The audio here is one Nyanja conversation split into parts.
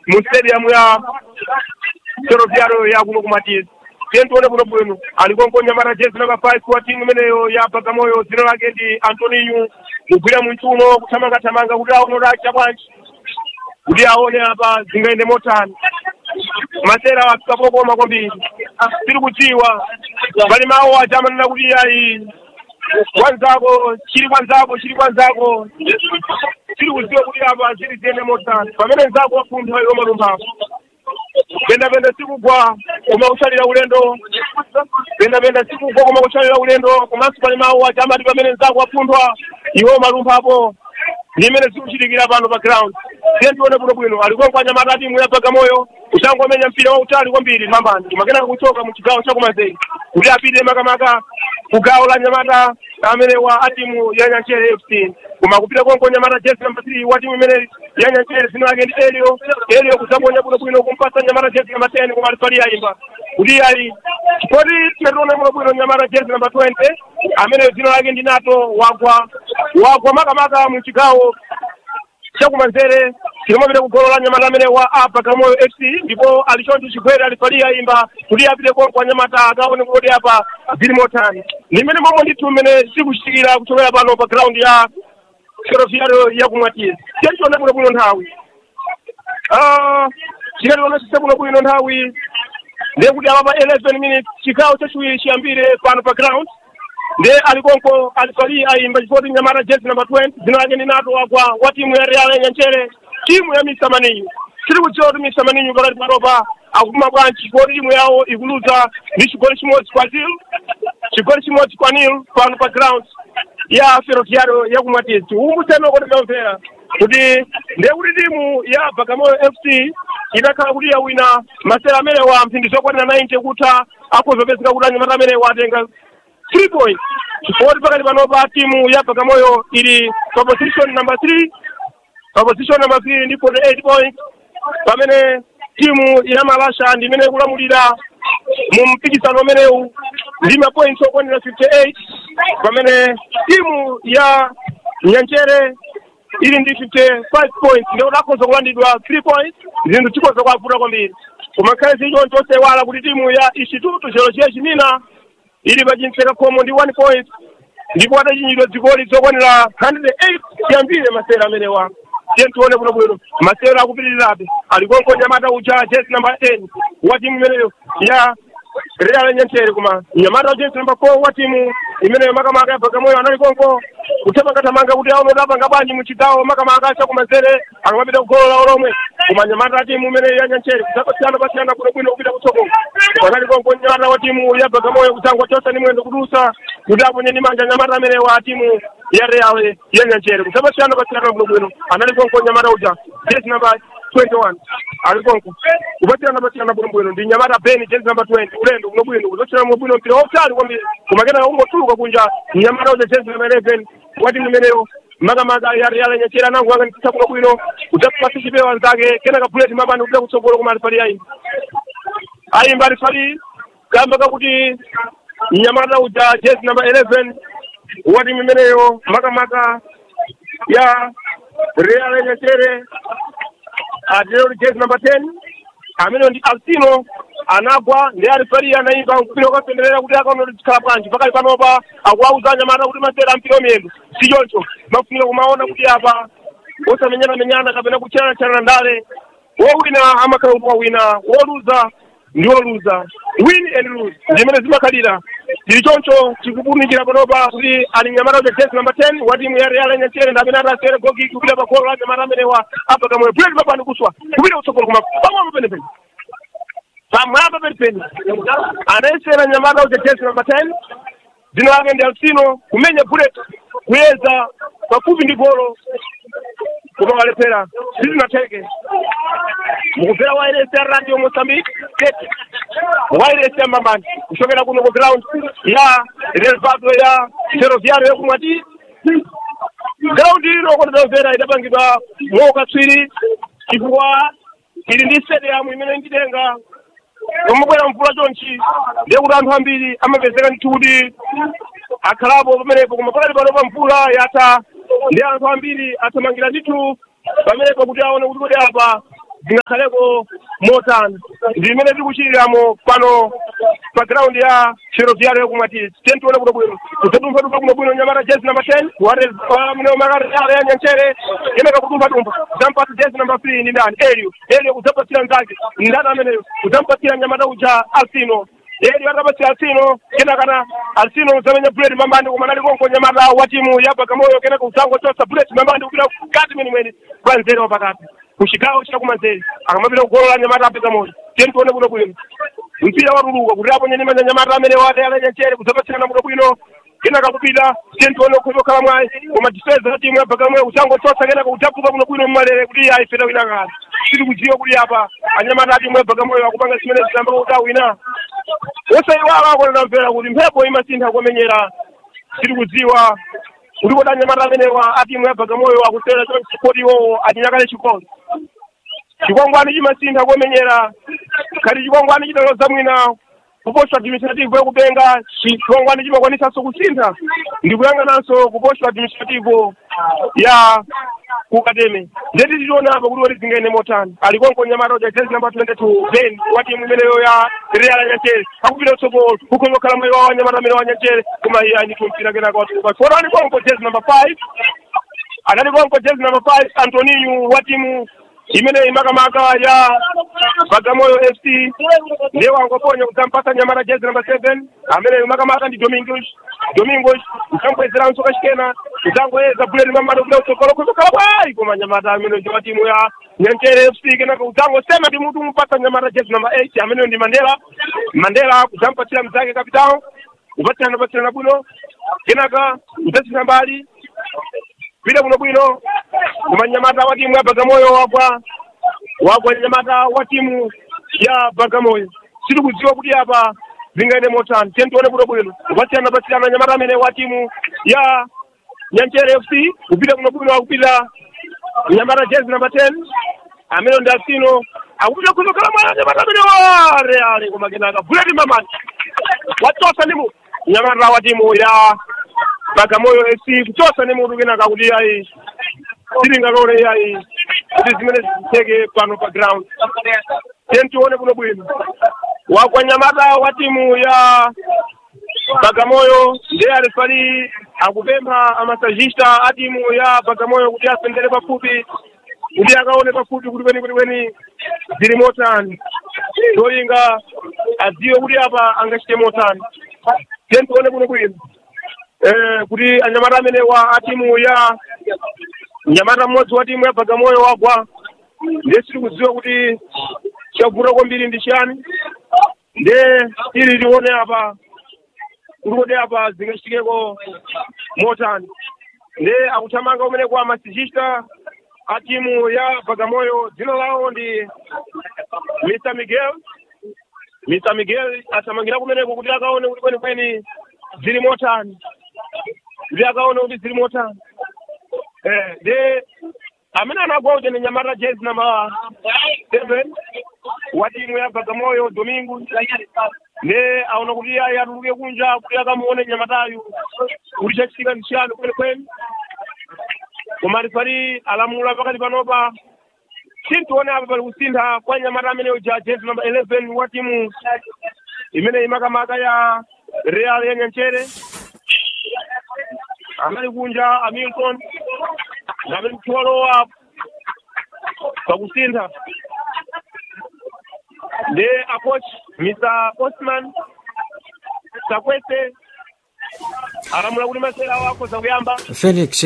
mu stadium ya ferroviario ya kuno kumatizi tiye tione kuno bwino alikonko nyamata jezi namba 5 wa timu imeneyo ya bagamoyo dzina lake ndi antoninho kugwira mwinchuno kuthamangathamanga kuti aone kuti acha bwanji kuti aone apa zingayende motani masera akapokoma kwambiri tiri kudziwa pali mawu aja amanena kuti ayi kwanzako chiri kwanzako chiri kwanzako tiri kudziwa kuti apa ziri ziyende motani pamene nzako wafuntha iwo malumphapo pendapenda sikugwa koma kuchalira ulendo pendapenda sikugwa koma kuchalira ulendo komanso pali mawu aja amati pamene nzako wapunthwa iwo malumphapo ndi imene zikuchitikira pano pa ground tiye tione bwino bwino alikonko anyamata timu ya bagamoyo kuchangomenya mpira wautali kwambiri mambani kumakenaka kuchoka mu chigawo chakumanzere kuti apite makamaka ku gawo la nyamata amene wa atimu ya nyanchere fc koma kupita konko nyamata jezi namba 3 wa timu imene ya nyanchere zina lake ndi elio elio kudzangonya bwino bwino kumpasa nyamata jezi namba 10 koma alifali ayimba kuti ali chipoti tinationa bwino bwino nyamata jezi namba 20 amene zina lake ndi nato wagwa wagwa makamaka mu chigawo chakumanzere chikamapita kugolola nyamata amene wa apa kamoyo fc ndipo alichoncho chigwere alifalia imba kuti apite konko anyamata akaone kuti apa zili motani ndi mmene momwe ndithu mmene zikuchitikira kuchokera pano pa ground ya ferroviario yakumwatizi tiyationa bwino bwino nthawi chikationa bwino bwino nthawi ndiye kuti apa pa 11 minutes chigawo chachiwiri chiyambire pano pa ground ndiye alikonko alifali ayimba chifoti nyamata jezi namba 20 dzina lake ndi nato wagwa wa timu ya real nyanchere timu ya misa maninyu tiri kudziwa kuti misa maninyu pakati panopa akupuma bwanji chifoti timu yawo ikuluza ndi chigoli chimodzi kwa zil chigoli chimodzi kwa nil pano pa ground ya ferroviario yakumwatizi tiumbuseni kuti tamvera kuti ndiye kuti timu ya bagamoyo fc idakhala kuti yawina masera amene wa mphindi zokwanira 90 kutha akuzopezeka kuti anyamata amene watenga three points chifukwa pakati panopa timu ya bagamoyo ili pa position number three pa position number three ndi 48 points pamene timu ya malasha ndi imene ikulamulira mu mpikisano umenewu ndi mapoints okwanira 58 pamene timu ya nyanchere ili ndi 55 points ndio akhoza kulandidwa 3 points zinthu chikhoza kuwavuta kwambiri koma khale zichoncho osewala kuti timu ya instituto geologia chimina ili pachimseka khomo ndi 1 point ndipo atachinyidwa zigoli zokwanira 108 chiyambire masera amenewa tiye tione bwino bwino masera akupitirirabe alikonko nyamata uja jezi namba 10 wa timu imeneyo ya real nyanchere koma nyamata wa jezi namba 4 wa timu imeneyo makamaka ya bagamoyo anali konko kuthamangathamanga kuti aone udapanga bwanji mu chigawo makamaka chakumanzere akamapita kugolola olomwe koma nyamata wa timu imeneyo ya nyanchere kudzapasiyana pasiyana bwinobwino kupita kutsogolo panali konko nyamata wa timu ya bagamoyo kudzangwa chosa ni mwendo kudusa kuti aponye ndi manja nyamata amene wa timu ya real ya nyanchere kudzapasiyana pasiyana bwinobwino anali konko nyamata uja jezi namba 21 ali konko kupasiyana pasiyana bwinobwino ndi nyamata beni jezi namba 20 ulendo bwinobwino kuzochera bwinobwino mpira wautali kwambiri koma kenaka ungotuluka kunja nyamata uja jezi namba 11 wa timu imeneyo makamaka ya real nyanchere anango anganditisa bwinobwino kudzapasa chipewa anzake kenaka buleti mapani kupita kutsogolo koma alifali ayimba ayimba alifali kamba kakuti nyamata uja jezi namba 11 wa timu imeneyo makamaka ya real nyanchere atirero jezi namba 10 amene ndi alsino anagwa ndi alifali anayimba mpira ukapenderera kuti akaona tikhala bwanji pakali panopa akuwauza anyamata kuti masera mpira wamiyendo si choncho mafunira kumaona kuti apa osamenyanamenyana kapena kuchanachana ndale wowina amakhala kuti wawina woluza ndi woluza win and lose zimene zimakhalira tili choncho tikupunikira panopa kuti ali nyamata uja jezi namba 10 wa timu ya real nyanchere ndi amene atasere gogi kupita pa golo la nyamata amenewa apa kamwe buleti mapani kuswa kupita kutsogolo koma pamwamba penepene pamwamba penepene anayesera nyamata uja jezi namba 10 dzina lake ndi alsino kumenya bullet kuyeza pafupi ndi golo koma walephera sizinatheke mukubvera wairesi ya radio mozambique tete wairesi ya mambani kuchokera kuno ku ground ya relvado ya ferroviario yakumwati ground ino kotetamvera idapangidwa mwaukaswiri chifukwa ili ndi stadium imene nditenga pomabwera mvula chonchi ndiye kuti anthu ambiri amapezeka ndithu kuti akhalapo pamenepo koma pakati pano pa mvula yatha ndi anthu ambiri athamangira ndithu pamenepo kuti aone kuti kodi apa zingakhaleko motani ndi imene tikuchitiramo pano pa ground ya ferroviario yakumwatisi tiye tione kuno bwino kudzadumphadumpha kuno bwino nyamata jezi namba ten mneomakatale ya nyanchere kenaka kudumphadumpha kudzampatsa jezi namba three ndi ndani elio elio kudzapatsira mzake ndani ameneyo kudzampatsira nyamata uja alsino eli atapatsira alsino kenakana alsino udzamenya buleti mambandi koma nali konko nyamata wa timu ya bagamoyo kenaka udzangochotsa buleti mambandi kupita kati mwenimweni kwa nzere wapakati kuchigawo chakumanzere akamapita kugolola nyamata apita moyo tiye tione kuno bwino mpira watuluka kuti apo nyenyemanya nyamata amene wati alanyanchere kudzapatsirana kuno bwino kenaka kupita tiye tione ukhoza okhala mwayi koma difensa ya timu ya bagamoyo kudzangochotsa kenaka kudzapuka kuno bwino mmalere kuti ayi feta wina kale tiri kudziwa kuti apa anyamata a timu ya bagamoyo akupanga zimene zitamba kuti awina wosayiwala akonena mvera kuti mphepo imasintha kumenyera tiri kudziwa kuti kodi anyamata amenewa a timu ya bagamoyo akusewera chonchi kodi iwowo atinyakale chikondi chikwangwani chimasintha kumenyera khati chikwangwani chidaloza mwina kuposta administrative yakupenga chikwangwani chimakwanisanso kusintha ndi kuyang'ananso kuposta administrative ya kukateme ndeti tichiona apa kuti woti zingene motani ali konko nyamata uja jezi namba twenty two ben wa timu imeneyo ya real nyanchere akupita utsogolo ukhoza kukhala mwayi wawo anyamata amene wa nyanchere koma iye anditumpira kenaka watukupa foro ali konko jezi namba five anali konko jezi namba five antoninho wa timu imene imakamaka ya bagamoyo fc ndiye wangoponya kudzampasa nyamata jezi namba seven amene imakamaka ndi domingos domingos udzambwezeranso kachikena udzangoyeza buleti mamata kuda utsogolo kuzokhala bwayi koma nyamata amene ndi wa timu ya nyanchere fc kenaka udzangosema ndi mutu umupatsa nyamata jezi namba eight ameneyo ndi mandela mandela kudzampatsira mzake kapitao kupatsirana patsirana bwino kenaka udzasina mbali pita kuno bwino koma nyamata wa timu ya bagamoyo wagwa wagwa nyamata wa timu ya bagamoyo siri kudziwa kuti apa zingaende motani tiye tione kuno bwino kupatsirana patsirana nyamata amene wa timu ya nyanchere fc kupita kuno bwino akupita nyamata jezi namba ten amene ndi alsino akupita kuzokhala mwana nyamata amene wa reale koma kenaka buleti mamani wachosa ndi mu nyamata wa timu ya bagamoyo fc kuchosa ndi mutu kenaka kuti ayi silingalole ayi kuti zimene zitheke pano pa ground tiye tione kuno bwino wagwa nyamata wa timu ya bagamoyo ndiye alifali akupempha amasajista a timu ya bagamoyo kuti asendere pafupi kuti akaone pafupi kuti kweni kuti kweni zili motani tolinga adziwe kuti apa angachite motani tiye tione kuno bwino eh, kuti anyamata amene wa a timu ya nyamata mmodzi wa timu ya bagamoyo wagwa ndiye siri kudziwa kuti chavuta kwambiri ndi chiyani ndiye ili tione apa kuti kodi apa zingachitikeko motani ndiye akuthamanga kumene kwa masijista a timu ya bagamoyo dzina lawo ndi mr miguel mr miguel athamangira kumeneko kuti akaone kuti kwenikweni zili motani kuti akaone kuti zili motani eh de amene anagwa uja ni nyamata jezi namba seven wa timu ya bagamoyo domingo ne aona kuti ayi atuluke kunja kuti akamuone nyamatayu kuti chachitika ndi chiyani kwenikweni koma rifari alamula pakati panopa tintione apa pali kusintha kwa nyamata amene uja jezi namba eleven wa timu imene imakamaka ya real ya nyanchere anali kunja hamilton amene mtholowa pakusintha ndi acoach mr osman sakwese alamula kuti masera wako zakuyamba felix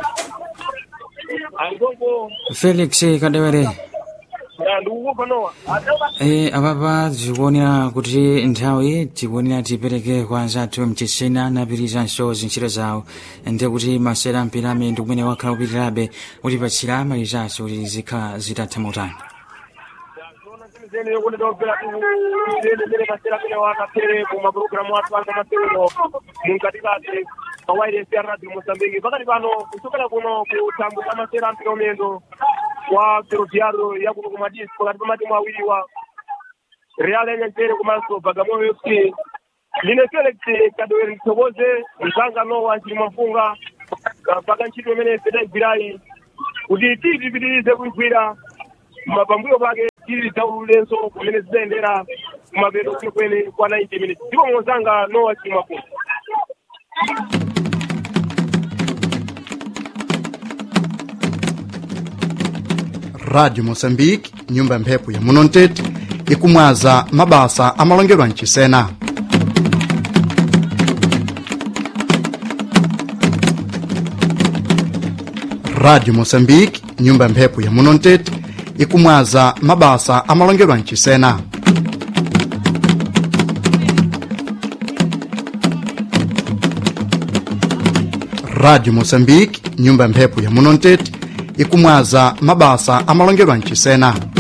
alikonko felix kadewere ndikukupa nowa e, apapa tikuonera kuti nthawi tikuonera tipereke kwa anzathu mchisena napirizanso zintchito zawo ndiye kuti masera mpirame ndi kumene wakhala kupitirabe kutipatsira amalizanso kuti zikhala zitatha motani zene yokoneda opera tuzene zene masera amene wakapere kumapulogalamu athu anga maserero munkatikati pawairesi ya radio mozambique pakati pano kuchokera kuno kuthambo ta masera ampira umendo wa ferroviario yakuno kumadisco pakati pa matimu awiriwa real yanyanchere komanso bagamoyo fc line felix kadoweri mthokoze mzanga nowa nchilima mfunga mpaka ntchito imene tidayigwirayi kuti titipitirize kuigwira mapambuyo pake tili lidzaululenso kumene zidzayendera kumapeto kwenekwene kwa 90 minutes ndipo mwozanga nowa chimwakuno radio moçambique nyumba ya mphepo ya munontete ikumwaza mabasa amalongelwa mchisena radio moçambique nyumba ya mphepo ya munontete ikumwaza mabasa amalongelwa mchisena radio moçambique nyumba ya mphepo ya munontete ikumwaza mabasa amalongelwa mchisena